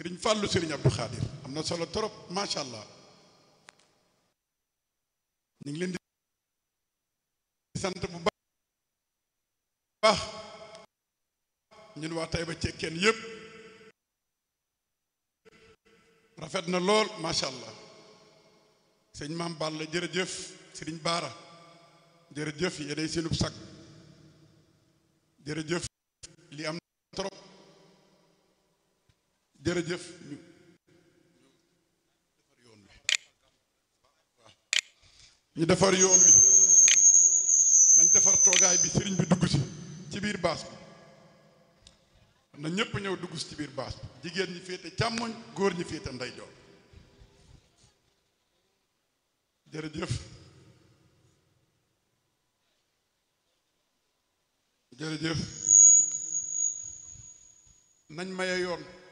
sëriñ Fàllu sëriñ Abdou Khadir am na solo trop macha allah ñu ngi leen di sant bu baax ñun waa Taïba Cekkeen yëpp rafet na lool macha allah sëñ maam Balla jërëjëf sëriñ Baara jërëjëf yéenay seenub sag jërëjëf li am na trop jërëjëf ñu ñu defar yoon wi nañ defar toogaay bi sëriñ bi dugg si ci biir baas bi na ñépp ñëw dugg si ci biir baas bi jigéen ñi féete càmmoñ góor ñi féete ndeyjoor jërëjëf jërëjëf nañ maye yoon